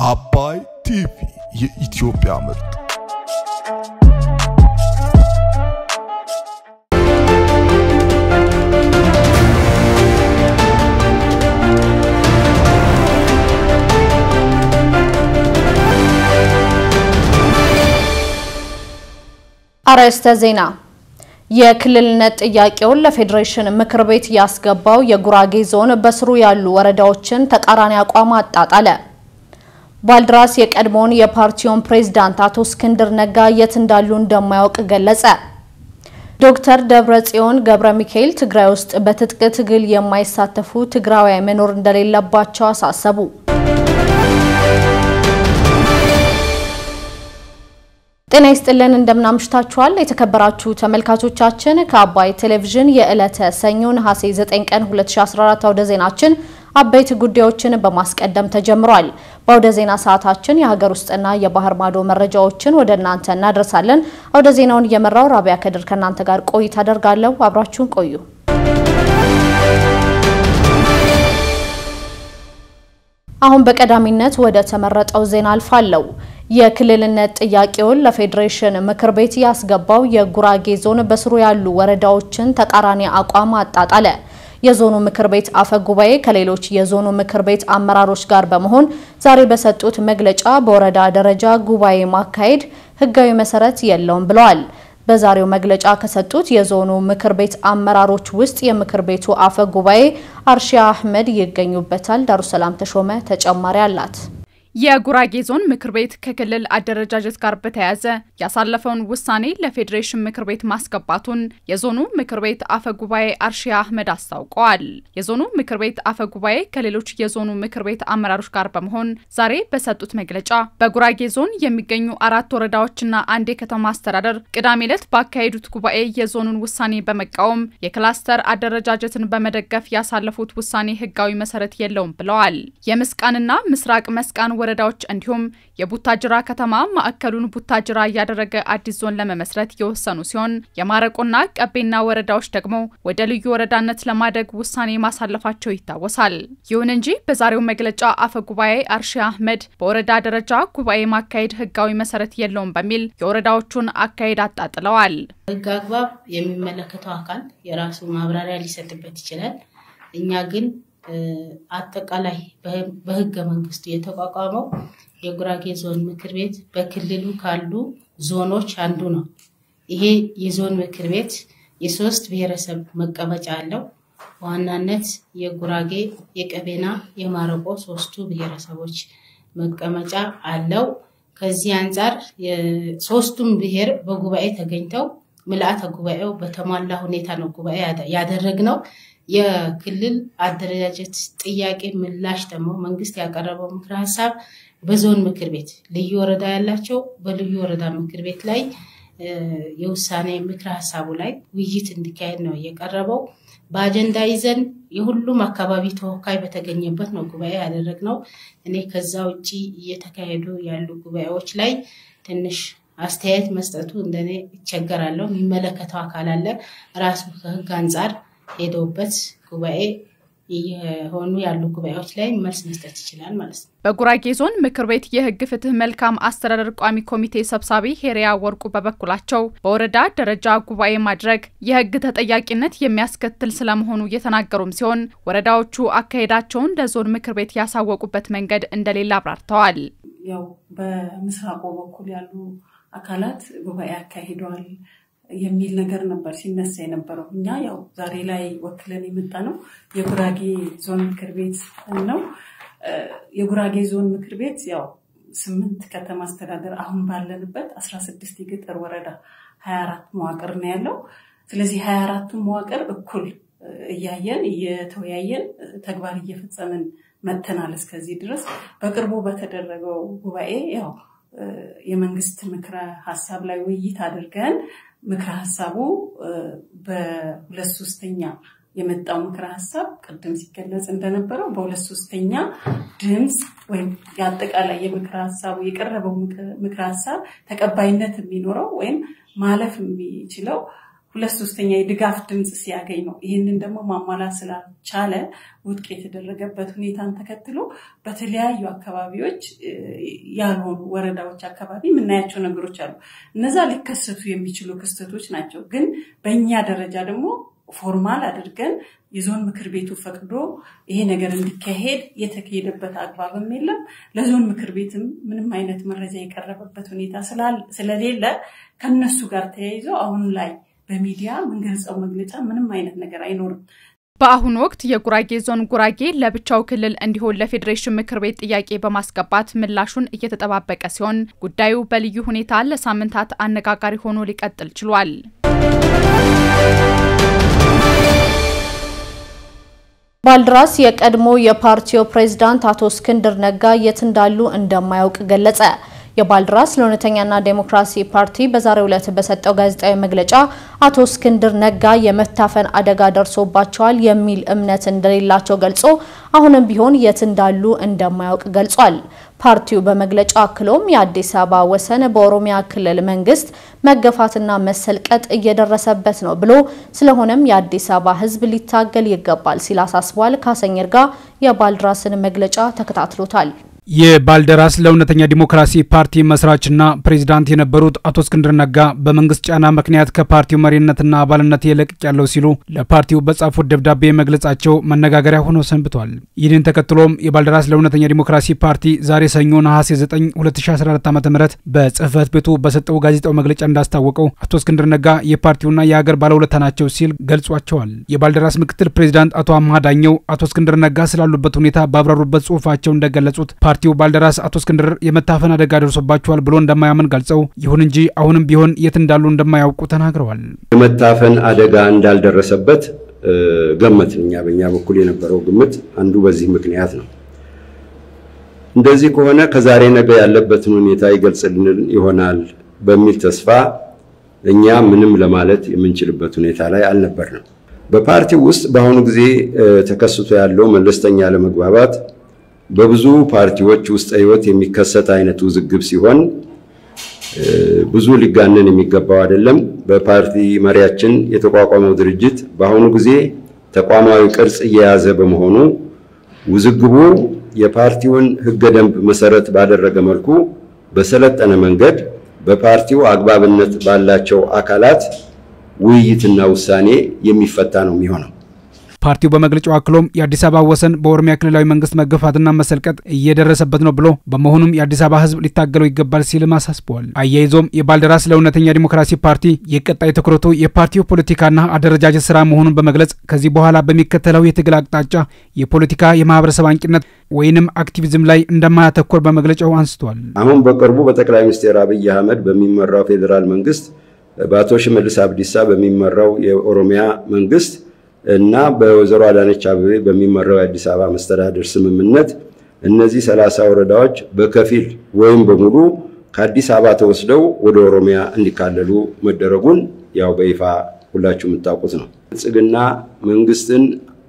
አባይ ቲቪ የኢትዮጵያ ምርጥ አርዕስተ ዜና። የክልልነት ጥያቄውን ለፌዴሬሽን ምክር ቤት ያስገባው የጉራጌ ዞን በስሩ ያሉ ወረዳዎችን ተቃራኒ አቋም አጣጣለ። ባልድራስ የቀድሞውን የፓርቲውን ፕሬዝዳንት አቶ እስክንድር ነጋ የት እንዳሉ እንደማያውቅ ገለጸ። ዶክተር ደብረጽዮን ገብረ ሚካኤል ትግራይ ውስጥ በትጥቅ ትግል የማይሳተፉ ትግራዋይ መኖር እንደሌለባቸው አሳሰቡ። ጤና ይስጥልን እንደምናምሽታችኋል። የተከበራችሁ ተመልካቾቻችን ከአባይ ቴሌቪዥን የዕለተ ሰኞ ነሐሴ 9 ቀን 2014 አውደ ዜናችን አበይት ጉዳዮችን በማስቀደም ተጀምሯል። በአውደ ዜና ሰዓታችን የሀገር ውስጥና የባህር ማዶ መረጃዎችን ወደ እናንተ እናደርሳለን። አውደ ዜናውን እየመራው ራቢያ ከድር ከእናንተ ጋር ቆይታ አደርጋለሁ። አብራችሁን ቆዩ። አሁን በቀዳሚነት ወደ ተመረጠው ዜና አልፋለሁ። የክልልነት ጥያቄውን ለፌዴሬሽን ምክር ቤት ያስገባው የጉራጌ ዞን በስሩ ያሉ ወረዳዎችን ተቃራኒ አቋም አጣጣለ። የዞኑ ምክር ቤት አፈ ጉባኤ ከሌሎች የዞኑ ምክር ቤት አመራሮች ጋር በመሆን ዛሬ በሰጡት መግለጫ በወረዳ ደረጃ ጉባኤ ማካሄድ ሕጋዊ መሰረት የለውም ብለዋል። በዛሬው መግለጫ ከሰጡት የዞኑ ምክር ቤት አመራሮች ውስጥ የምክር ቤቱ አፈ ጉባኤ አርሺያ አህመድ ይገኙበታል። ዳሩሰላም ተሾመ ተጨማሪ አላት። የጉራጌ ዞን ምክር ቤት ከክልል አደረጃጀት ጋር በተያያዘ ያሳለፈውን ውሳኔ ለፌዴሬሽን ምክር ቤት ማስገባቱን የዞኑ ምክር ቤት አፈ ጉባኤ አርሺያ አህመድ አስታውቀዋል። የዞኑ ምክር ቤት አፈ ጉባኤ ከሌሎች የዞኑ ምክር ቤት አመራሮች ጋር በመሆን ዛሬ በሰጡት መግለጫ በጉራጌ ዞን የሚገኙ አራት ወረዳዎችና አንድ የከተማ አስተዳደር ቅዳሜ ዕለት ባካሄዱት ጉባኤ የዞኑን ውሳኔ በመቃወም የክላስተር አደረጃጀትን በመደገፍ ያሳለፉት ውሳኔ ህጋዊ መሰረት የለውም ብለዋል። የምስቃንና ምስራቅ መስቃን ወረዳዎች እንዲሁም የቡታጅራ ከተማ ማዕከሉን ቡታጅራ እያደረገ አዲስ ዞን ለመመስረት የወሰኑ ሲሆን የማረቆና ቀቤና ወረዳዎች ደግሞ ወደ ልዩ ወረዳነት ለማደግ ውሳኔ ማሳለፋቸው ይታወሳል። ይሁን እንጂ በዛሬው መግለጫ አፈ ጉባኤ አርሺያ አህመድ በወረዳ ደረጃ ጉባኤ ማካሄድ ህጋዊ መሰረት የለውም በሚል የወረዳዎቹን አካሄድ አጣጥለዋል። ህግ አግባብ የሚመለከተው አካል የራሱ ማብራሪያ ሊሰጥበት ይችላል። እኛ ግን አጠቃላይ በህገ መንግስቱ የተቋቋመው የጉራጌ ዞን ምክር ቤት በክልሉ ካሉ ዞኖች አንዱ ነው። ይሄ የዞን ምክር ቤት የሶስት ብሔረሰብ መቀመጫ አለው። በዋናነት የጉራጌ፣ የቀቤና፣ የማረቆ ሶስቱ ብሔረሰቦች መቀመጫ አለው። ከዚህ አንጻር ሶስቱም ብሔር በጉባኤ ተገኝተው ምልአተ ጉባኤው በተሟላ ሁኔታ ነው ጉባኤ ያደረግነው። የክልል አደረጃጀት ጥያቄ ምላሽ ደግሞ መንግስት ያቀረበው ምክረ ሀሳብ በዞን ምክር ቤት ልዩ ወረዳ ያላቸው በልዩ ወረዳ ምክር ቤት ላይ የውሳኔ ምክረ ሀሳቡ ላይ ውይይት እንዲካሄድ ነው የቀረበው። በአጀንዳ ይዘን የሁሉም አካባቢ ተወካይ በተገኘበት ነው ጉባኤ ያደረግነው። እኔ ከዛ ውጭ እየተካሄዱ ያሉ ጉባኤዎች ላይ ትንሽ አስተያየት መስጠቱ እንደኔ ይቸገራለሁ። የሚመለከተው አካል አለ ራሱ ከህግ አንጻር ሄደውበት ጉባኤ የሆኑ ያሉ ጉባኤዎች ላይ መልስ መስጠት ይችላል ማለት ነው። በጉራጌ ዞን ምክር ቤት የህግ ፍትህ መልካም አስተዳደር ቋሚ ኮሚቴ ሰብሳቢ ሄሪያ ወርቁ በበኩላቸው በወረዳ ደረጃ ጉባኤ ማድረግ የህግ ተጠያቂነት የሚያስከትል ስለመሆኑ እየተናገሩም ሲሆን ወረዳዎቹ አካሄዳቸውን ለዞን ምክር ቤት ያሳወቁበት መንገድ እንደሌለ አብራርተዋል። ያው በምስራቁ በኩል ያሉ አካላት ጉባኤ አካሂደዋል የሚል ነገር ነበር ሲነሳ የነበረው። እኛ ያው ዛሬ ላይ ወክለን የመጣ ነው የጉራጌ ዞን ምክር ቤት ነው። የጉራጌ ዞን ምክር ቤት ያው ስምንት ከተማ አስተዳደር አሁን ባለንበት አስራ ስድስት የገጠር ወረዳ ሀያ አራት መዋቅር ነው ያለው። ስለዚህ ሀያ አራቱ መዋቅር እኩል እያየን እየተወያየን ተግባር እየፈጸምን መተናል እስከዚህ ድረስ። በቅርቡ በተደረገው ጉባኤ ያው የመንግስት ምክረ ሀሳብ ላይ ውይይት አድርገን ምክረ ሀሳቡ በሁለት ሶስተኛ የመጣው ምክረ ሀሳብ ቅድም ሲገለጽ እንደነበረው በሁለት ሶስተኛ ድምፅ ወይም የአጠቃላይ የምክረ ሀሳቡ የቀረበው ምክረ ሀሳብ ተቀባይነት የሚኖረው ወይም ማለፍ የሚችለው ሁለት ሶስተኛ የድጋፍ ድምፅ ሲያገኝ ነው። ይህንን ደግሞ ማሟላት ስላልቻለ ውድቅ የተደረገበት ሁኔታን ተከትሎ በተለያዩ አካባቢዎች ያልሆኑ ወረዳዎች አካባቢ የምናያቸው ነገሮች አሉ። እነዛ ሊከሰቱ የሚችሉ ክስተቶች ናቸው። ግን በእኛ ደረጃ ደግሞ ፎርማል አድርገን የዞን ምክር ቤቱ ፈቅዶ ይሄ ነገር እንዲካሄድ የተካሄደበት አግባብም የለም። ለዞን ምክር ቤትም ምንም አይነት መረጃ የቀረበበት ሁኔታ ስለሌለ ከነሱ ጋር ተያይዞ አሁን ላይ በሚዲያ የምንገልጸው መግለጫ ምንም አይነት ነገር አይኖርም። በአሁኑ ወቅት የጉራጌ ዞን ጉራጌ ለብቻው ክልል እንዲሆን ለፌዴሬሽን ምክር ቤት ጥያቄ በማስገባት ምላሹን እየተጠባበቀ ሲሆን ጉዳዩ በልዩ ሁኔታ ለሳምንታት አነጋጋሪ ሆኖ ሊቀጥል ችሏል። ባልድራስ የቀድሞ የፓርቲው ፕሬዝዳንት አቶ እስክንድር ነጋ የት እንዳሉ እንደማያውቅ ገለጸ። የባልድራስ ለእውነተኛና ዴሞክራሲ ፓርቲ በዛሬው ዕለት በሰጠው ጋዜጣዊ መግለጫ አቶ እስክንድር ነጋ የመታፈን አደጋ ደርሶባቸዋል የሚል እምነት እንደሌላቸው ገልጾ አሁንም ቢሆን የት እንዳሉ እንደማያውቅ ገልጿል። ፓርቲው በመግለጫው አክሎም የአዲስ አበባ ወሰን በኦሮሚያ ክልል መንግስት መገፋትና መሰልቀጥ እየደረሰበት ነው ብሎ ስለሆነም የአዲስ አበባ ሕዝብ ሊታገል ይገባል ሲል አሳስቧል። ካሰኝ እርጋ የባልድራስን መግለጫ ተከታትሎታል። የባልደራስ ለእውነተኛ ዲሞክራሲ ፓርቲ መስራችና ፕሬዚዳንት የነበሩት አቶ እስክንድር ነጋ በመንግስት ጫና ምክንያት ከፓርቲው መሪነትና አባልነት የለቅቅ ያለው ሲሉ ለፓርቲው በጻፉት ደብዳቤ መግለጻቸው መነጋገሪያ ሆኖ ሰንብቷል። ይህንን ተከትሎም የባልደራስ ለእውነተኛ ዲሞክራሲ ፓርቲ ዛሬ ሰኞ ነሐሴ 9 2014 ዓ ም በጽህፈት ቤቱ በሰጠው ጋዜጣው መግለጫ እንዳስታወቀው አቶ እስክንድር ነጋ የፓርቲውና የሀገር ባለውለታ ናቸው ሲል ገልጿቸዋል። የባልደራስ ምክትል ፕሬዚዳንት አቶ አምሃ ዳኘው አቶ እስክንድር ነጋ ስላሉበት ሁኔታ ባብራሩበት ጽሁፋቸው እንደገለጹት ፓርቲው ባልደራስ አቶ እስክንድር የመታፈን አደጋ ደርሶባቸዋል ብሎ እንደማያምን ገልጸው ይሁን እንጂ አሁንም ቢሆን የት እንዳሉ እንደማያውቁ ተናግረዋል። የመታፈን አደጋ እንዳልደረሰበት ገመትን። እኛ በእኛ በኩል የነበረው ግምት አንዱ በዚህ ምክንያት ነው። እንደዚህ ከሆነ ከዛሬ ነገ ያለበትን ሁኔታ ይገልጽልን ይሆናል በሚል ተስፋ እኛ ምንም ለማለት የምንችልበት ሁኔታ ላይ አልነበርንም። በፓርቲው ውስጥ በአሁኑ ጊዜ ተከስቶ ያለው መለስተኛ ለመግባባት በብዙ ፓርቲዎች ውስጥ ህይወት የሚከሰት አይነት ውዝግብ ሲሆን ብዙ ሊጋነን የሚገባው አይደለም። በፓርቲ መሪያችን የተቋቋመው ድርጅት በአሁኑ ጊዜ ተቋማዊ ቅርጽ እየያዘ በመሆኑ ውዝግቡ የፓርቲውን ህገ ደንብ መሰረት ባደረገ መልኩ በሰለጠነ መንገድ በፓርቲው አግባብነት ባላቸው አካላት ውይይትና ውሳኔ የሚፈታ ነው የሚሆነው። ፓርቲው በመግለጫው አክሎም የአዲስ አበባ ወሰን በኦሮሚያ ክልላዊ መንግስት መገፋትና መሰልቀጥ እየደረሰበት ነው ብሎ በመሆኑም የአዲስ አበባ ህዝብ ሊታገለው ይገባል ሲልም አሳስበዋል። አያይዞም የባልደራስ ለእውነተኛ ዲሞክራሲ ፓርቲ የቀጣይ ትኩረቱ የፓርቲው ፖለቲካና አደረጃጀት ስራ መሆኑን በመግለጽ ከዚህ በኋላ በሚከተለው የትግል አቅጣጫ የፖለቲካ የማህበረሰብ አንቂነት ወይንም አክቲቪዝም ላይ እንደማያተኮር በመግለጫው አንስቷል። አሁን በቅርቡ በጠቅላይ ሚኒስትር አብይ አህመድ በሚመራው ፌዴራል መንግስት በአቶ ሽመልስ አብዲሳ በሚመራው የኦሮሚያ መንግስት እና በወይዘሮ አዳነች አቤቤ በሚመራው የአዲስ አበባ መስተዳደር ስምምነት እነዚህ ሰላሳ ወረዳዎች በከፊል ወይም በሙሉ ከአዲስ አበባ ተወስደው ወደ ኦሮሚያ እንዲካለሉ መደረጉን ያው በይፋ ሁላችሁ የምታውቁት ነው። ብልጽግና መንግስትን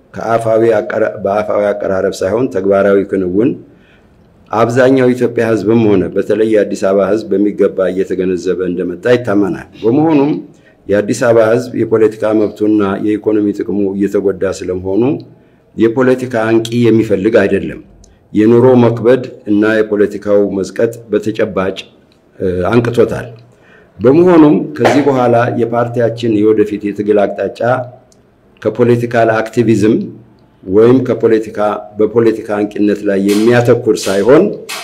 በአፋዊ አቀራረብ ሳይሆን ተግባራዊ ክንውን አብዛኛው የኢትዮጵያ ህዝብም ሆነ በተለይ የአዲስ አበባ ህዝብ በሚገባ እየተገነዘበ እንደመጣ ይታመናል። በመሆኑም የአዲስ አበባ ህዝብ የፖለቲካ መብቱና የኢኮኖሚ ጥቅሙ እየተጎዳ ስለመሆኑ የፖለቲካ አንቂ የሚፈልግ አይደለም። የኑሮ መክበድ እና የፖለቲካው መዝቀጥ በተጨባጭ አንቅቶታል። በመሆኑም ከዚህ በኋላ የፓርቲያችን የወደፊት የትግል አቅጣጫ ከፖለቲካል አክቲቪዝም ወይም ከፖለቲካ በፖለቲካ አንቂነት ላይ የሚያተኩር ሳይሆን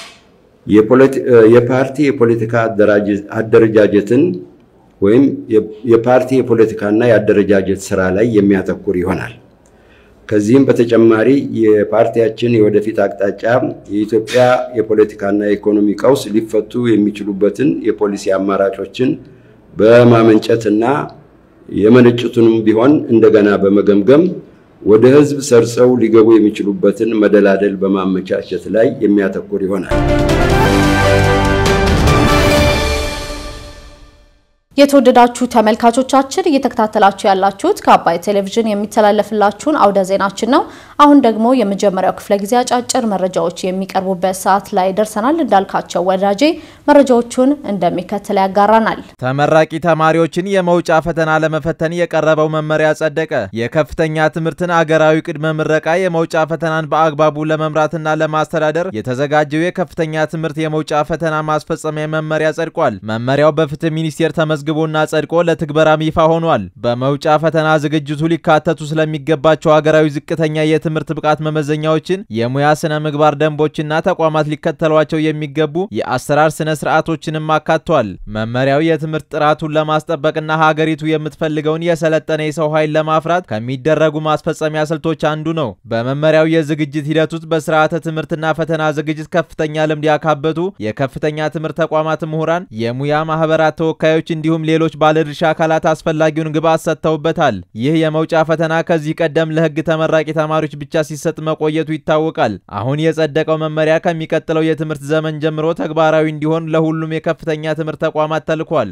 የፓርቲ የፖለቲካ አደረጃጀትን ወይም የፓርቲ የፖለቲካና የአደረጃጀት ስራ ላይ የሚያተኩር ይሆናል። ከዚህም በተጨማሪ የፓርቲያችን የወደፊት አቅጣጫ የኢትዮጵያ የፖለቲካና የኢኮኖሚ ቀውስ ሊፈቱ የሚችሉበትን የፖሊሲ አማራጮችን በማመንጨትና የመነጩትንም ቢሆን እንደገና በመገምገም ወደ ህዝብ ሰርጸው ሊገቡ የሚችሉበትን መደላደል በማመቻቸት ላይ የሚያተኩር ይሆናል። የተወደዳችሁ ተመልካቾቻችን እየተከታተላችሁ ያላችሁት ከአባይ ቴሌቪዥን የሚተላለፍላችሁን አውደ ዜናችን ነው። አሁን ደግሞ የመጀመሪያው ክፍለ ጊዜ አጫጭር መረጃዎች የሚቀርቡበት ሰዓት ላይ ደርሰናል። እንዳልካቸው ወዳጄ መረጃዎቹን እንደሚከተል ያጋራናል። ተመራቂ ተማሪዎችን የመውጫ ፈተና ለመፈተን የቀረበው መመሪያ ጸደቀ። የከፍተኛ ትምህርትን አገራዊ ቅድመ ምረቃ የመውጫ ፈተናን በአግባቡ ለመምራትና ለማስተዳደር የተዘጋጀው የከፍተኛ ትምህርት የመውጫ ፈተና ማስፈጸሚያ መመሪያ ጸድቋል። መመሪያው በፍትህ ሚኒስቴር ተመዝግቦና ጸድቆ ለትግበራም ይፋ ሆኗል። በመውጫ ፈተና ዝግጅቱ ሊካተቱ ስለሚገባቸው ሀገራዊ ዝቅተኛ የትምህርት ብቃት መመዘኛዎችን፣ የሙያ ስነ ምግባር ደንቦችና ተቋማት ሊከተሏቸው የሚገቡ የአሰራር ስነ ስርዓቶችንም አካቷል። መመሪያው የትምህርት ጥራቱን ለማስጠበቅና ሀገሪቱ የምትፈልገውን የሰለጠነ የሰው ኃይል ለማፍራት ከሚደረጉ ማስፈጸሚያ ስልቶች አንዱ ነው። በመመሪያው የዝግጅት ሂደት ውስጥ በስርዓተ ትምህርትና ፈተና ዝግጅት ከፍተኛ ልምድ ያካበቱ የከፍተኛ ትምህርት ተቋማት ምሁራን፣ የሙያ ማህበራት ተወካዮች እንዲሁም ሌሎች ባለድርሻ አካላት አስፈላጊውን ግብዓት ሰጥተውበታል። ይህ የመውጫ ፈተና ከዚህ ቀደም ለሕግ ተመራቂ ተማሪዎች ብቻ ሲሰጥ መቆየቱ ይታወቃል። አሁን የጸደቀው መመሪያ ከሚቀጥለው የትምህርት ዘመን ጀምሮ ተግባራዊ እንዲሆን ለሁሉም የከፍተኛ ትምህርት ተቋማት ተልኳል።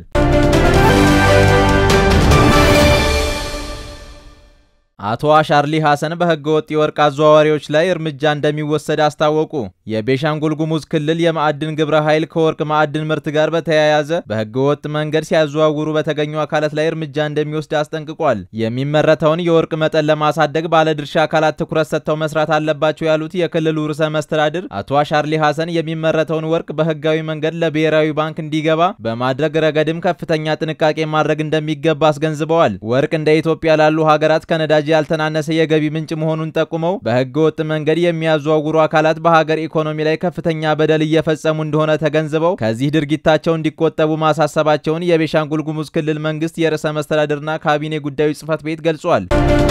አቶ አሻርሊ ሐሰን በህገ ወጥ የወርቅ አዘዋዋሪዎች ላይ እርምጃ እንደሚወሰድ አስታወቁ። የቤሻንጉል ጉሙዝ ክልል የማዕድን ግብረ ኃይል ከወርቅ ማዕድን ምርት ጋር በተያያዘ በህገ ወጥ መንገድ ሲያዘዋውሩ በተገኙ አካላት ላይ እርምጃ እንደሚወስድ አስጠንቅቋል። የሚመረተውን የወርቅ መጠን ለማሳደግ ባለድርሻ አካላት ትኩረት ሰጥተው መስራት አለባቸው ያሉት የክልሉ ርዕሰ መስተዳድር አቶ አሻርሊ ሐሰን የሚመረተውን ወርቅ በህጋዊ መንገድ ለብሔራዊ ባንክ እንዲገባ በማድረግ ረገድም ከፍተኛ ጥንቃቄ ማድረግ እንደሚገባ አስገንዝበዋል። ወርቅ እንደ ኢትዮጵያ ላሉ ሀገራት ከነዳጅ ያልተናነሰ የገቢ ምንጭ መሆኑን ጠቁመው በህገ ወጥ መንገድ የሚያዘዋውሩ አካላት በሀገር ኢኮኖሚ ላይ ከፍተኛ በደል እየፈጸሙ እንደሆነ ተገንዝበው ከዚህ ድርጊታቸው እንዲቆጠቡ ማሳሰባቸውን የቤሻንጉል ጉሙዝ ክልል መንግስት የርዕሰ መስተዳድርና ካቢኔ ጉዳዮች ጽህፈት ቤት ገልጿል።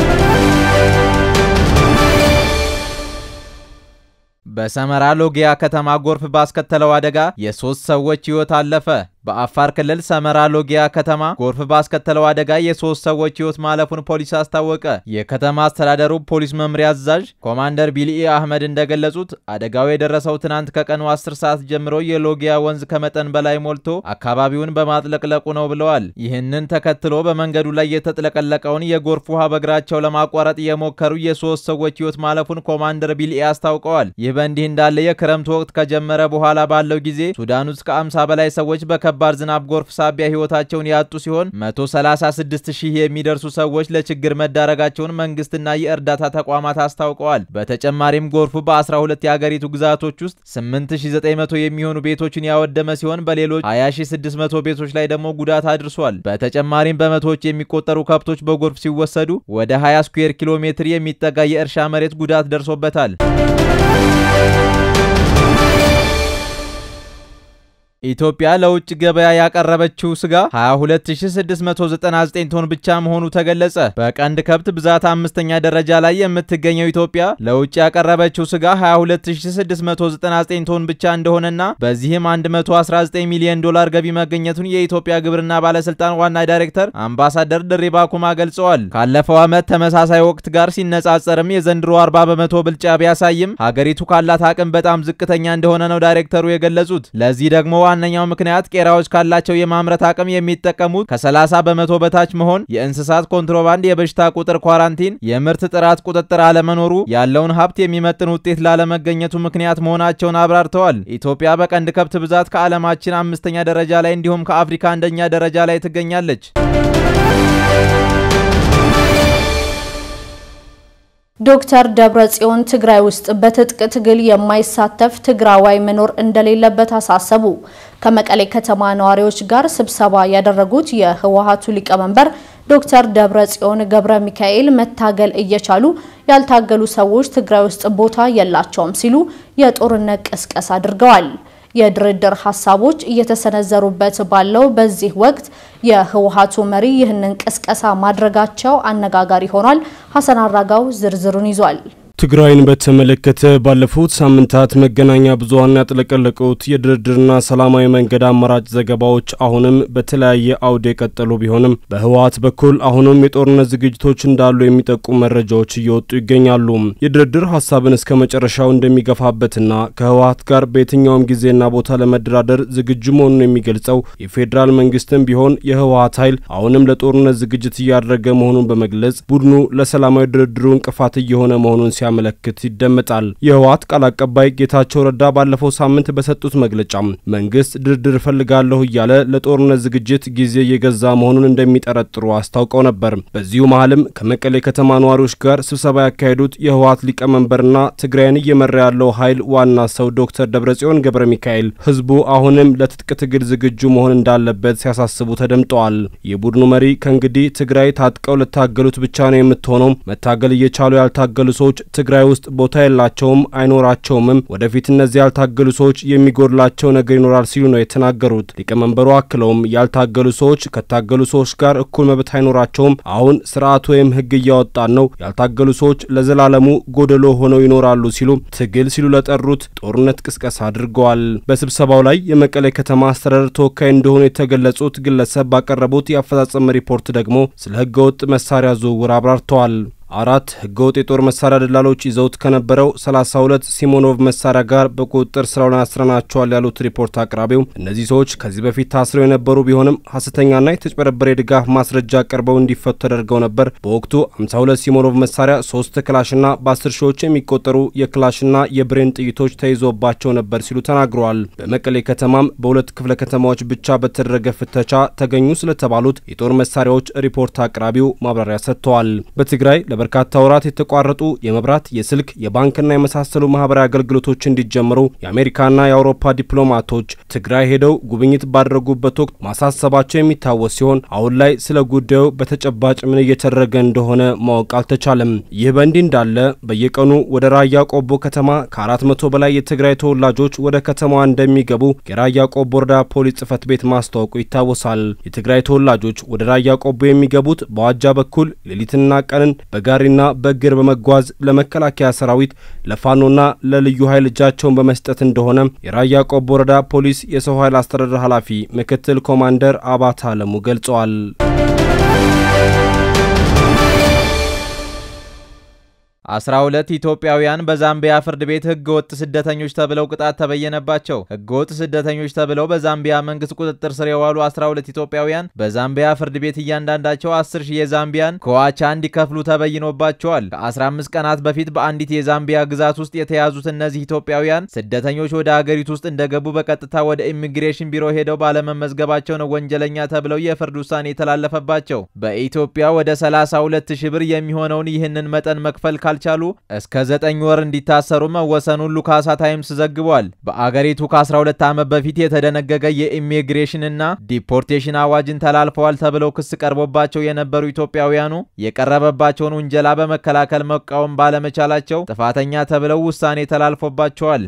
በሰመራ ሎጊያ ከተማ ጎርፍ ባስከተለው አደጋ የሶስት ሰዎች ህይወት አለፈ። በአፋር ክልል ሰመራ ሎጊያ ከተማ ጎርፍ ባስከተለው አደጋ የሶስት ሰዎች ህይወት ማለፉን ፖሊስ አስታወቀ። የከተማ አስተዳደሩ ፖሊስ መምሪያ አዛዥ ኮማንደር ቢልኢ አህመድ እንደገለጹት አደጋው የደረሰው ትናንት ከቀኑ 10 ሰዓት ጀምሮ የሎጊያ ወንዝ ከመጠን በላይ ሞልቶ አካባቢውን በማጥለቅለቁ ነው ብለዋል። ይህንን ተከትሎ በመንገዱ ላይ የተጥለቀለቀውን የጎርፍ ውሃ በእግራቸው ለማቋረጥ የሞከሩ የሶስት ሰዎች ህይወት ማለፉን ኮማንደር ቢልኢ አስታውቀዋል። ይህ በእንዲህ እንዳለ የክረምቱ ወቅት ከጀመረ በኋላ ባለው ጊዜ ሱዳን ውስጥ ከ50 በላይ ሰዎች በከ ከባድ ዝናብ ጎርፍ ሳቢያ ህይወታቸውን ያጡ ሲሆን 136 ሺህ የሚደርሱ ሰዎች ለችግር መዳረጋቸውን መንግስትና የእርዳታ ተቋማት አስታውቀዋል። በተጨማሪም ጎርፉ በ12 የአገሪቱ ግዛቶች ውስጥ 8900 የሚሆኑ ቤቶችን ያወደመ ሲሆን በሌሎች 20600 ቤቶች ላይ ደግሞ ጉዳት አድርሷል። በተጨማሪም በመቶዎች የሚቆጠሩ ከብቶች በጎርፍ ሲወሰዱ ወደ 20 ስኩዌር ኪሎ ሜትር የሚጠጋ የእርሻ መሬት ጉዳት ደርሶበታል። ኢትዮጵያ ለውጭ ገበያ ያቀረበችው ስጋ 22699 ቶን ብቻ መሆኑ ተገለጸ። በቀንድ ከብት ብዛት አምስተኛ ደረጃ ላይ የምትገኘው ኢትዮጵያ ለውጭ ያቀረበችው ስጋ 22699 ቶን ብቻ እንደሆነና በዚህም 119 ሚሊዮን ዶላር ገቢ መገኘቱን የኢትዮጵያ ግብርና ባለስልጣን ዋና ዳይሬክተር አምባሳደር ድሪባ ኩማ ገልጸዋል። ካለፈው ዓመት ተመሳሳይ ወቅት ጋር ሲነጻጸርም የዘንድሮ 40 በመቶ ብልጫ ቢያሳይም ሀገሪቱ ካላት አቅም በጣም ዝቅተኛ እንደሆነ ነው ዳይሬክተሩ የገለጹት። ለዚህ ደግሞ ዋነኛው ምክንያት ቄራዎች ካላቸው የማምረት አቅም የሚጠቀሙት ከ30 በመቶ በታች መሆን፣ የእንስሳት ኮንትሮባንድ፣ የበሽታ ቁጥር ኳራንቲን፣ የምርት ጥራት ቁጥጥር አለመኖሩ፣ ያለውን ሀብት የሚመጥን ውጤት ላለመገኘቱ ምክንያት መሆናቸውን አብራርተዋል። ኢትዮጵያ በቀንድ ከብት ብዛት ከዓለማችን አምስተኛ ደረጃ ላይ እንዲሁም ከአፍሪካ አንደኛ ደረጃ ላይ ትገኛለች። ዶክተር ደብረጽዮን ትግራይ ውስጥ በትጥቅ ትግል የማይሳተፍ ትግራዋይ መኖር እንደሌለበት አሳሰቡ። ከመቀሌ ከተማ ነዋሪዎች ጋር ስብሰባ ያደረጉት የህወሓቱ ሊቀመንበር ዶክተር ደብረጽዮን ገብረ ሚካኤል መታገል እየቻሉ ያልታገሉ ሰዎች ትግራይ ውስጥ ቦታ የላቸውም ሲሉ የጦርነት ቅስቀሳ አድርገዋል። የድርድር ሀሳቦች እየተሰነዘሩበት ባለው በዚህ ወቅት የህወሓቱ መሪ ይህንን ቅስቀሳ ማድረጋቸው አነጋጋሪ ሆኗል። ሀሰን አራጋው ዝርዝሩን ይዟል። ትግራይን በተመለከተ ባለፉት ሳምንታት መገናኛ ብዙኃን ያጥለቀለቁት የድርድርና ሰላማዊ መንገድ አማራጭ ዘገባዎች አሁንም በተለያየ አውድ የቀጠሉ ቢሆንም በህወሓት በኩል አሁንም የጦርነት ዝግጅቶች እንዳሉ የሚጠቁሙ መረጃዎች እየወጡ ይገኛሉ። የድርድር ሀሳብን እስከ መጨረሻው እንደሚገፋበትና ከህወሓት ጋር በየትኛውም ጊዜና ቦታ ለመደራደር ዝግጁ መሆኑን የሚገልጸው የፌዴራል መንግስትም ቢሆን የህወሓት ኃይል አሁንም ለጦርነት ዝግጅት እያደረገ መሆኑን በመግለጽ ቡድኑ ለሰላማዊ ድርድሩ እንቅፋት እየሆነ መሆኑን ሲያ መለክት ይደመጣል። የህወሓት ቃል አቀባይ ጌታቸው ረዳ ባለፈው ሳምንት በሰጡት መግለጫ መንግስት ድርድር እፈልጋለሁ እያለ ለጦርነት ዝግጅት ጊዜ እየገዛ መሆኑን እንደሚጠረጥሩ አስታውቀው ነበር። በዚሁ መሀልም ከመቀሌ ከተማ ነዋሪዎች ጋር ስብሰባ ያካሄዱት የህወሓት ሊቀመንበርና ትግራይን እየመራ ያለው ኃይል ዋና ሰው ዶክተር ደብረጽዮን ገብረ ሚካኤል ህዝቡ አሁንም ለትጥቅ ትግል ዝግጁ መሆን እንዳለበት ሲያሳስቡ ተደምጠዋል። የቡድኑ መሪ ከእንግዲህ ትግራይ ታጥቀው ለታገሉት ብቻ ነው የምትሆነው፣ መታገል እየቻሉ ያልታገሉ ሰዎች ትግራይ ውስጥ ቦታ የላቸውም አይኖራቸውምም። ወደፊት እነዚህ ያልታገሉ ሰዎች የሚጎድላቸው ነገር ይኖራል ሲሉ ነው የተናገሩት። ሊቀመንበሩ አክለውም ያልታገሉ ሰዎች ከታገሉ ሰዎች ጋር እኩል መብት አይኖራቸውም። አሁን ስርዓት ወይም ህግ እያወጣን ነው። ያልታገሉ ሰዎች ለዘላለሙ ጎደሎ ሆነው ይኖራሉ ሲሉ ትግል ሲሉ ለጠሩት ጦርነት ቅስቀሳ አድርገዋል። በስብሰባው ላይ የመቀሌ ከተማ አስተዳደር ተወካይ እንደሆኑ የተገለጹት ግለሰብ ባቀረቡት የአፈጻጸም ሪፖርት ደግሞ ስለ ህገወጥ መሳሪያ ዝውውር አብራርተዋል። አራት ህገወጥ የጦር መሳሪያ ደላሎች ይዘውት ከነበረው 32 ሲሞኖቭ መሳሪያ ጋር በቁጥጥር ስር አውለን አስረናቸዋል ያሉት ሪፖርት አቅራቢው እነዚህ ሰዎች ከዚህ በፊት ታስረው የነበሩ ቢሆንም ሐሰተኛና የተጭበረበረ የድጋፍ ማስረጃ ቀርበው እንዲፈቱ ተደርገው ነበር። በወቅቱ 52 ሲሞኖቭ መሳሪያ፣ ሶስት ክላሽና በ10 ሺዎች የሚቆጠሩ የክላሽና የብሬን ጥይቶች ተይዞባቸው ነበር ሲሉ ተናግረዋል። በመቀሌ ከተማም በሁለት ክፍለ ከተማዎች ብቻ በተደረገ ፍተቻ ተገኙ ስለተባሉት የጦር መሳሪያዎች ሪፖርት አቅራቢው ማብራሪያ ሰጥተዋል። በትግራይ በርካታ ወራት የተቋረጡ የመብራት፣ የስልክ፣ የባንክና የመሳሰሉ ማህበራዊ አገልግሎቶች እንዲጀምሩ የአሜሪካና የአውሮፓ ዲፕሎማቶች ትግራይ ሄደው ጉብኝት ባደረጉበት ወቅት ማሳሰባቸው የሚታወስ ሲሆን አሁን ላይ ስለ ጉዳዩ በተጨባጭ ምን እየተደረገ እንደሆነ ማወቅ አልተቻለም። ይህ በእንዲህ እንዳለ በየቀኑ ወደ ራያ ቆቦ ከተማ ከአራት መቶ በላይ የትግራይ ተወላጆች ወደ ከተማዋ እንደሚገቡ የራያ ቆቦ ወረዳ ፖሊስ ጽህፈት ቤት ማስታወቁ ይታወሳል። የትግራይ ተወላጆች ወደ ራያ ቆቦ የሚገቡት በዋጃ በኩል ሌሊትና ቀንን በጋ ጋሪና በእግር በመጓዝ ለመከላከያ ሰራዊት ለፋኖና ለልዩ ኃይል እጃቸውን በመስጠት እንደሆነ የራያ ቆቦ ወረዳ ፖሊስ የሰው ኃይል አስተዳደር ኃላፊ ምክትል ኮማንደር አባታ አለሙ ገልጸዋል። አስራ ሁለት ኢትዮጵያውያን በዛምቢያ ፍርድ ቤት ህገ ወጥ ስደተኞች ተብለው ቅጣት ተበየነባቸው። ህገ ወጥ ስደተኞች ተብለው በዛምቢያ መንግስት ቁጥጥር ስር የዋሉ 12 ኢትዮጵያውያን በዛምቢያ ፍርድ ቤት እያንዳንዳቸው 10 ሺህ የዛምቢያን ከዋቻ እንዲከፍሉ ተበይኖባቸዋል። ከ15 ቀናት በፊት በአንዲት የዛምቢያ ግዛት ውስጥ የተያዙት እነዚህ ኢትዮጵያውያን ስደተኞች ወደ አገሪቱ ውስጥ እንደገቡ በቀጥታ ወደ ኢሚግሬሽን ቢሮ ሄደው ባለመመዝገባቸው ነው ወንጀለኛ ተብለው የፍርድ ውሳኔ የተላለፈባቸው። በኢትዮጵያ ወደ 32 ሺህ ብር የሚሆነውን ይህንን መጠን መክፈል ካልቻሉ እስከ ዘጠኝ ወር እንዲታሰሩ መወሰኑን ሉካሳ ታይምስ ዘግቧል። በአገሪቱ ከ12 ዓመት በፊት የተደነገገ የኢሚግሬሽንና ዲፖርቴሽን አዋጅን ተላልፈዋል ተብለው ክስ ቀርቦባቸው የነበሩ ኢትዮጵያውያኑ የቀረበባቸውን ውንጀላ በመከላከል መቃወም ባለመቻላቸው ጥፋተኛ ተብለው ውሳኔ ተላልፎባቸዋል።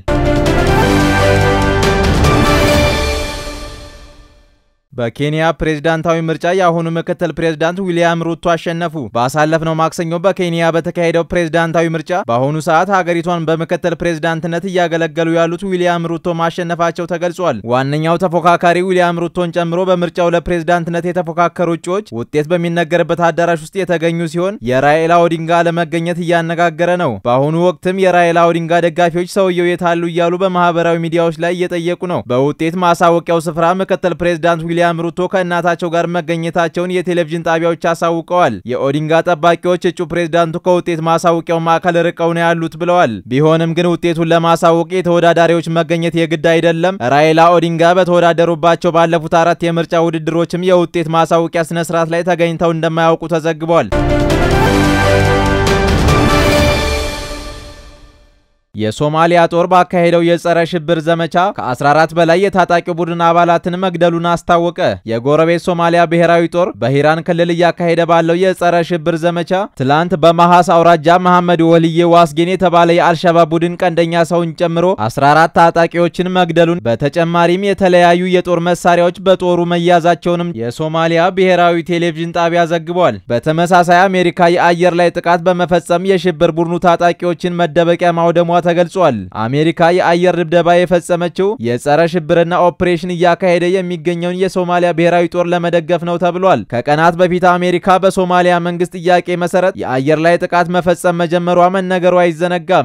በኬንያ ፕሬዝዳንታዊ ምርጫ የአሁኑ ምክትል ፕሬዝዳንት ዊሊያም ሩቶ አሸነፉ። ባሳለፍነው ማክሰኞ በኬንያ በተካሄደው ፕሬዝዳንታዊ ምርጫ በአሁኑ ሰዓት ሀገሪቷን በምክትል ፕሬዝዳንትነት እያገለገሉ ያሉት ዊሊያም ሩቶ ማሸነፋቸው ተገልጿል። ዋነኛው ተፎካካሪ ዊሊያም ሩቶን ጨምሮ በምርጫው ለፕሬዝዳንትነት የተፎካከሩ እጩዎች ውጤት በሚነገርበት አዳራሽ ውስጥ የተገኙ ሲሆን የራይላ ኦዲንጋ ለመገኘት እያነጋገረ ነው። በአሁኑ ወቅትም የራይላ ኦዲንጋ ደጋፊዎች ሰውየው የታሉ እያሉ በማህበራዊ ሚዲያዎች ላይ እየጠየቁ ነው። በውጤት ማሳወቂያው ስፍራ ምክትል ፕሬዝዳንት ዊሊያም ሩቶ ከእናታቸው ጋር መገኘታቸውን የቴሌቪዥን ጣቢያዎች አሳውቀዋል። የኦዲንጋ ጠባቂዎች እጩ ፕሬዝዳንቱ ከውጤት ማሳወቂያው ማዕከል ርቀው ነው ያሉት ብለዋል። ቢሆንም ግን ውጤቱን ለማሳወቅ የተወዳዳሪዎች መገኘት የግድ አይደለም። ራይላ ኦዲንጋ በተወዳደሩባቸው ባለፉት አራት የምርጫ ውድድሮችም የውጤት ማሳወቂያ ስነስርዓት ላይ ተገኝተው እንደማያውቁ ተዘግቧል። የሶማሊያ ጦር ባካሄደው የጸረ ሽብር ዘመቻ ከ14 በላይ የታጣቂ ቡድን አባላትን መግደሉን አስታወቀ። የጎረቤት ሶማሊያ ብሔራዊ ጦር በሂራን ክልል እያካሄደ ባለው የጸረ ሽብር ዘመቻ ትላንት በመሐስ አውራጃ መሐመድ ወልዬ ዋስጌን የተባለ የአልሸባብ ቡድን ቀንደኛ ሰውን ጨምሮ 14 ታጣቂዎችን መግደሉን በተጨማሪም የተለያዩ የጦር መሳሪያዎች በጦሩ መያዛቸውንም የሶማሊያ ብሔራዊ ቴሌቪዥን ጣቢያ ዘግቧል። በተመሳሳይ አሜሪካ የአየር ላይ ጥቃት በመፈጸም የሽብር ቡድኑ ታጣቂዎችን መደበቂያ ማውደሟ ተገልጿል። አሜሪካ የአየር ድብደባ የፈጸመችው የጸረ ሽብርና ኦፕሬሽን እያካሄደ የሚገኘውን የሶማሊያ ብሔራዊ ጦር ለመደገፍ ነው ተብሏል። ከቀናት በፊት አሜሪካ በሶማሊያ መንግስት ጥያቄ መሰረት የአየር ላይ ጥቃት መፈጸም መጀመሯ መነገሩ አይዘነጋም።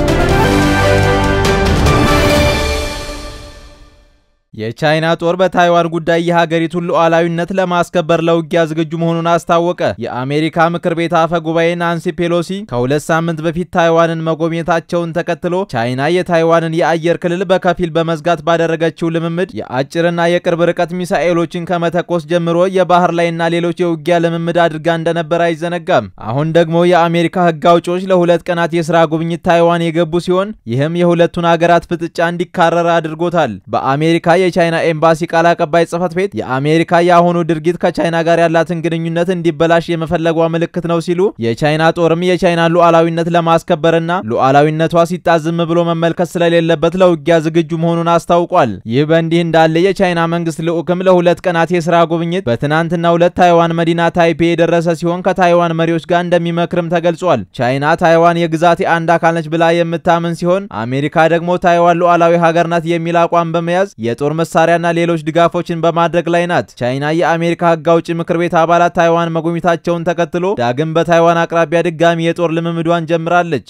የቻይና ጦር በታይዋን ጉዳይ የሀገሪቱን ሉዓላዊነት ለማስከበር ለውጊያ ዝግጁ መሆኑን አስታወቀ። የአሜሪካ ምክር ቤት አፈ ጉባኤ ናንሲ ፔሎሲ ከሁለት ሳምንት በፊት ታይዋንን መጎብኘታቸውን ተከትሎ ቻይና የታይዋንን የአየር ክልል በከፊል በመዝጋት ባደረገችው ልምምድ የአጭርና የቅርብ ርቀት ሚሳኤሎችን ከመተኮስ ጀምሮ የባህር ላይና ሌሎች የውጊያ ልምምድ አድርጋ እንደነበር አይዘነጋም። አሁን ደግሞ የአሜሪካ ሕግ አውጪዎች ለሁለት ቀናት የስራ ጉብኝት ታይዋን የገቡ ሲሆን ይህም የሁለቱን ሀገራት ፍጥጫ እንዲካረር አድርጎታል። በአሜሪካ የቻይና ኤምባሲ ቃል አቀባይ ጽህፈት ቤት የአሜሪካ የአሁኑ ድርጊት ከቻይና ጋር ያላትን ግንኙነት እንዲበላሽ የመፈለጓ ምልክት ነው ሲሉ የቻይና ጦርም የቻይናን ሉዓላዊነት ለማስከበርና ሉዓላዊነቷ ሲጣዝም ብሎ መመልከት ስለሌለበት ለውጊያ ዝግጁ መሆኑን አስታውቋል። ይህ በእንዲህ እንዳለ የቻይና መንግስት ልዑክም ለሁለት ቀናት የስራ ጉብኝት በትናንትናው ዕለት ታይዋን መዲና ታይፔ የደረሰ ሲሆን ከታይዋን መሪዎች ጋር እንደሚመክርም ተገልጿል። ቻይና ታይዋን የግዛቴ አንድ አካል ነች ብላ የምታምን ሲሆን አሜሪካ ደግሞ ታይዋን ሉዓላዊ ሀገር ናት የሚል አቋም በመያዝ የጦር መሳሪያና ሌሎች ድጋፎችን በማድረግ ላይ ናት። ቻይና የአሜሪካ ሕግ አውጪ ምክር ቤት አባላት ታይዋን መጎብኘታቸውን ተከትሎ ዳግም በታይዋን አቅራቢያ ድጋሚ የጦር ልምምዷን ጀምራለች።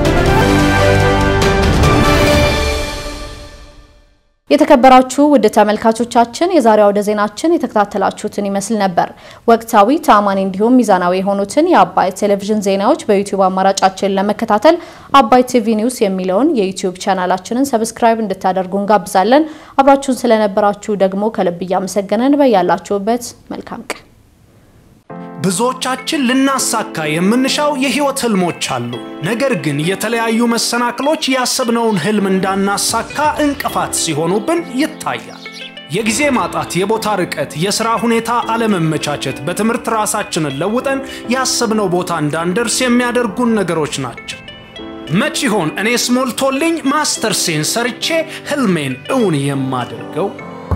የተከበራችሁ ውድ ተመልካቾቻችን የዛሬው አውደ ዜናችን የተከታተላችሁትን ይመስል ነበር። ወቅታዊ፣ ታማኒ እንዲሁም ሚዛናዊ የሆኑትን የአባይ ቴሌቪዥን ዜናዎች በዩቲዩብ አማራጫችን ለመከታተል አባይ ቲቪ ኒውስ የሚለውን የዩቲዩብ ቻናላችንን ሰብስክራይብ እንድታደርጉ እንጋብዛለን። አብራችሁን ስለነበራችሁ ደግሞ ከልብ እያመሰገነን በያላችሁበት መልካም ቀን ብዙዎቻችን ልናሳካ የምንሻው የህይወት ህልሞች አሉ። ነገር ግን የተለያዩ መሰናክሎች ያሰብነውን ህልም እንዳናሳካ እንቅፋት ሲሆኑብን ይታያል። የጊዜ ማጣት፣ የቦታ ርቀት፣ የሥራ ሁኔታ አለመመቻቸት፣ በትምህርት ራሳችንን ለውጠን ያሰብነው ቦታ እንዳንደርስ የሚያደርጉን ነገሮች ናቸው። መች ይሆን እኔስ ሞልቶልኝ ማስተርሴን ሰርቼ ህልሜን እውን የማደርገው?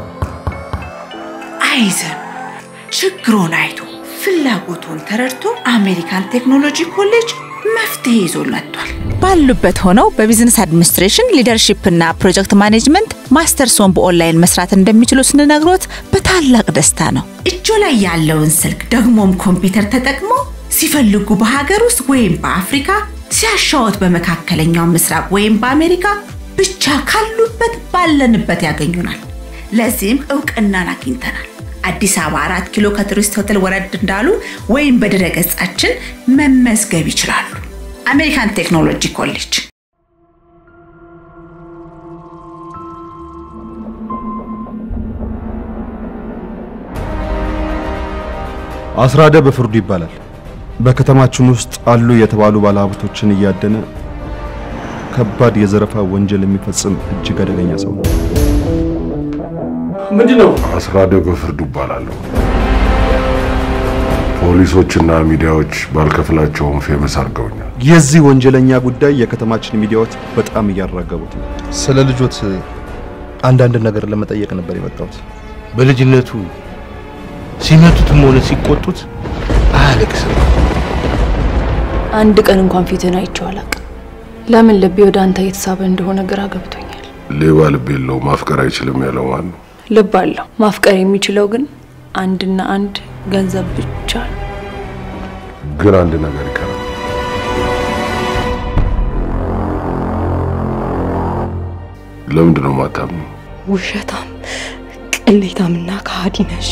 አይዘን ችግሮን አይቶ ፍላጎቱን ተረድቶ አሜሪካን ቴክኖሎጂ ኮሌጅ መፍትሄ ይዞ መጥቷል። ባሉበት ሆነው በቢዝነስ አድሚኒስትሬሽን ሊደርሺፕ እና ፕሮጀክት ማኔጅመንት ማስተርሶን በኦንላይን መስራት እንደሚችሉ ስንነግሮት በታላቅ ደስታ ነው። እጆ ላይ ያለውን ስልክ ደግሞም ኮምፒውተር ተጠቅሞ ሲፈልጉ በሀገር ውስጥ ወይም በአፍሪካ ሲያሻወት በመካከለኛው ምስራቅ ወይም በአሜሪካ ብቻ ካሉበት ባለንበት ያገኙናል። ለዚህም እውቅናን አግኝተናል። አዲስ አበባ አራት ኪሎ ከቱሪስት ሆቴል ወረድ እንዳሉ ወይም በድረ ገጻችን መመዝገብ ይችላሉ። አሜሪካን ቴክኖሎጂ ኮሌጅ አስራደ በፍርዱ ይባላል። በከተማችን ውስጥ አሉ የተባሉ ባለሀብቶችን እያደነ ከባድ የዘረፋ ወንጀል የሚፈጽም እጅግ አደገኛ ሰው ነው። ምንድን ነው? አስራደ በፍርዱ ይባላለሁ። ፖሊሶችና ሚዲያዎች ባልከፍላቸውም ፌመስ አድርገውኛል። የዚህ ወንጀለኛ ጉዳይ የከተማችን ሚዲያዎች በጣም እያራገቡት ነው። ስለ ልጆት አንዳንድ ነገር ለመጠየቅ ነበር የመጣሁት። በልጅነቱ ሲመቱትም ሆነ ሲቆጡት አያለቅስም። አንድ ቀን እንኳን ፊትን አይቼው አላውቅም። ለምን ልቤ ወደ አንተ እየተሳበ እንደሆነ ግራ ገብቶኛል። ሌባ ልብ የለው ማፍቀር አይችልም ያለው ማን ነው? ልብ አለው። ማፍቀር የሚችለው ግን አንድና አንድ ገንዘብ ብቻ ነው። ግን አንድ ነገር ይቀራል። ለምንድን ነው ማታምኑ? ውሸታም፣ ቅሌታምና ከሃዲ ነሽ።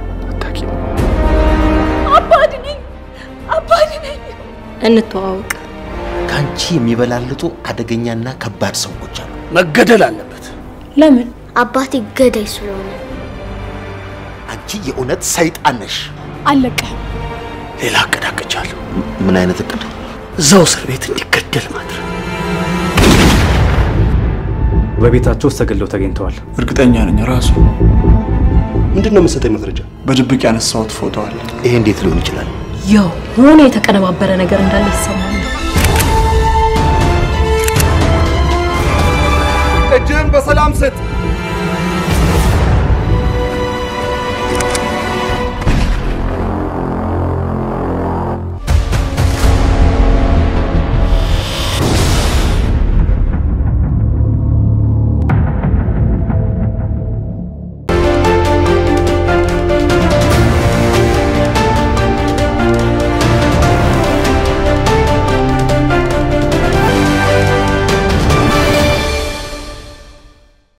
አባድ ነኝ፣ አባድ ነኝ። እንተዋወቅ። ከአንቺ የሚበላልጡ አደገኛና ከባድ ሰዎች አሉ። መገደል አለበት። ለምን? አባቴ ገዳይ ስለሆነ። አንቺ የእውነት ሰይጣን ነሽ። አለቀህም። ሌላ እቅድ አቅጃለሁ። ምን አይነት እቅድ? እዛው እስር ቤት እንዲገደል ማድረግ። በቤታቸው ውስጥ ተገለው ተገኝተዋል። እርግጠኛ ነኝ ራሱ። ምንድን ነው የምትሰጠኝ መረጃ? በድብቅ ያነሳሁት ፎቶ አለ። ይሄ እንዴት ሊሆን ይችላል? የሆነ የተቀነባበረ ነገር እንዳለ ይሰማል። እጅህን በሰላም ስጥ።